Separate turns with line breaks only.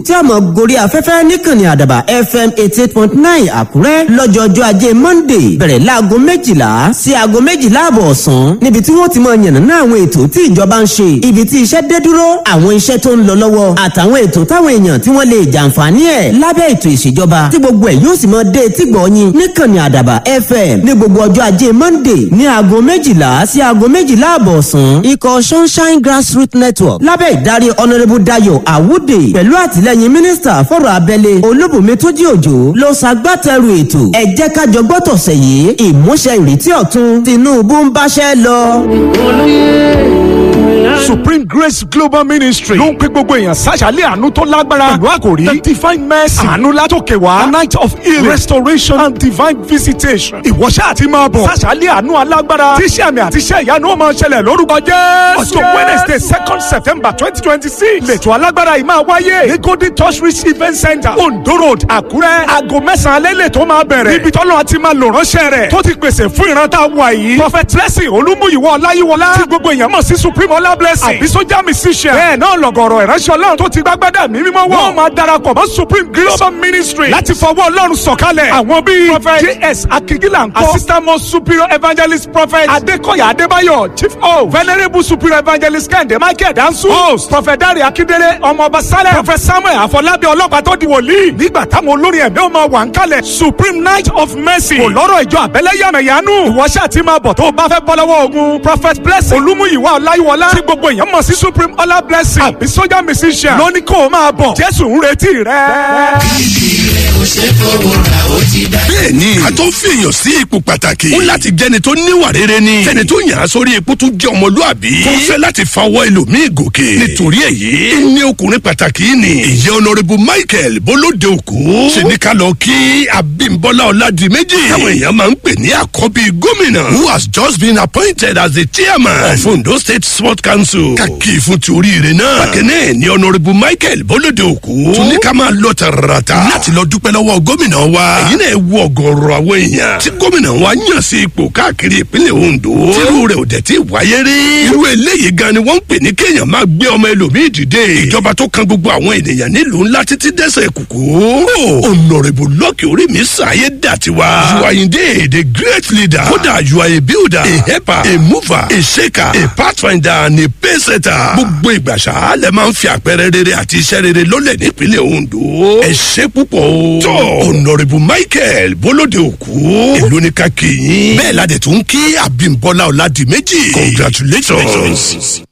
tí a mọ̀ gorí afẹ́fẹ́ níkànnì àdàbà fm eighty eight point nine àkúrẹ́ lọ́jọ́jọ́ ajé monday bẹ̀rẹ̀ láago méjìlá sí aago méjìlá àbọ̀ ọ̀sán níbi tí wọ́n ti mọ yànnàná àwọn ètò tí ìjọba ń ṣe ibi tí iṣẹ́ dé dúró àwọn iṣẹ́ tó ń lọ lọ́wọ́ àtàwọn ètò táwọn èèyàn tí wọ́n lè jàǹfààní ẹ̀ lábẹ́ ètò ìṣèjọba tí gbogbo ẹ̀ yóò sì mọ dé tí gbọ̀ọ́yìn níkànnì àdàbà fm ní gbogbo ọjọ́ ajé monday ní aago méjìlá sí aago méjìlá àbọ̀ ọ̀sán ikọ̀ sunshine grassroots network lábẹ́ ìdarí honourable dayo awude pẹ̀lú àtìlẹ́yìn mínísítà fọ̀rọ̀ abẹ́lé olúbùnmi tójí òjò ló ṣagbátẹrù ètò ẹ jẹ́ ká jọ gbọ́ tọ̀sẹ̀ yìí ìmúṣẹ ìrètí ọ̀tun tinubu ń báṣẹ́ lọ.
supreme grace global ministry ló ń pè gbogbo èèyàn sàṣàlẹ̀ àánú tó lágbára pẹ̀lú àkòrí the divine mercy àánú látòkè wá a night of healing restoration and divine visitation ìwọ́ṣẹ́ àti máa bọ̀ sàṣàlẹ̀ àánú alágbára tíṣẹ́ àmì àti iṣẹ́ ìyanu ó máa ṣẹlẹ̀ lórúkọ jẹ́ ọjọ́ wednesday second september twenty twenty six lẹ́tọ̀ alágbára yìí máa wáyé ní golden touch reach event center ondo road àkúrẹ́ aago mẹ́sàn-án alẹ́ lẹ́tọ̀ máa bẹ̀rẹ̀ níbi tọ́lọ́ àti máa lò ránṣẹ́ rẹ̀ tó ti pèsè fún ìran tá a wà yìí prophet blessing olúmúyìwọ́ ọláyíwọlá tí gbogbo èèyàn mọ̀ sí supreme ọlá blessing àbí sójà musician bẹ́ẹ̀ náà lọ̀gọ̀rọ̀ ìránṣẹ́ ọlọ́run tó ti gbàgbádà mí mímọ́ wọ̀ wọ́n máa darapọ̀ mọ́ supreme global ministry láti fọwọ́ ọlọ́run sọ̀kalẹ̀ àwọn bíi prophet js akigila nkọ assistant most superior evangelist prophet adekoya adébáyọ̀ chief o venerable superior evangelist kẹ́hìndé michael dansu host prophet dare akindele ọmọọba saleh prophet samuel afọlábí ọlọ́pàá tó di wòlíì nígbà táwọn olórin ẹ̀mí ọmọ wà ń kalẹ̀ supreme night of mercy kò lọ́rọ̀ ìjọ àbẹ́lẹ́ yàmẹ̀yánú ìwọ́ṣẹ́ àti máa bọ̀ tó o bá fẹ́ bọ́ lọ́wọ́ ogun prophet blessing olúmúyìwá ọláyíwọlá tí gbogbo èèyàn mọ̀ sí supreme ọlá blessing àbí sójà musician lóní kó o máa bọ̀ jésù ń retí rẹ.
bẹ́ẹ̀ni a tó fi èèyàn sí ipò pàtàkì ó láti jẹni tó níwà rere ni jẹni tó yàn án sórí ipò tó jẹ ọmọlúàbí tó fẹ́ láti fawọ́ ẹlòmíì gòkè nítorí èyí ní ọkùnrin pàtàkì ni ìyẹn honourable michael bolóde òkú ṣe ní ká lọ kí abímbọ́lá ọ̀làdìmẹ́jì táwọn èèyàn máa ń pè ní àkọ́bí gómìnà who has just been appointed as the chairman of ondo state sport council kàkì fún ti oríire náà bákẹ́nẹ́ ni honourable michael bolóde òkú tún ní ká máa lọ tààràtà láti lọ dúpẹ́ lọ́wọ́ gómìnà wa èyí náà wú ọgọ́rọ̀ àwọn èèyàn tí gómìnà wa yàn sí ipò káàkiri ìpínlẹ̀ ondo tírú rẹ̀ ò dẹ̀ tí wáyé rí irú eléyìí gan ni wọ́n ń pè ní kéèyàn máa gbé ọmọ ẹlòmíì dìde ìjọba tó kan gbogbo àwọn ènìyàn nílùú ńlá títí dẹ́sẹ̀ kùkú honourable lọ́ọ̀kì orí mi sàyé dàtiwa you are indeed a great leader kódà you are a builder a helper a mover a shaker a pathfinder and a paysetter gbogbo ìgbàsá lẹ máa ń fi àpẹẹrẹ rere àti iṣẹ́ rere lólẹ̀ nípínlẹ̀ ondo ẹ ṣe púpọ̀ o tó honourable michael bólóde òkú èló ní ká kí yín bẹ́ẹ̀ la dẹ̀ tún kí abímbọ́lá ọ̀làdìmẹ́jì congratulations.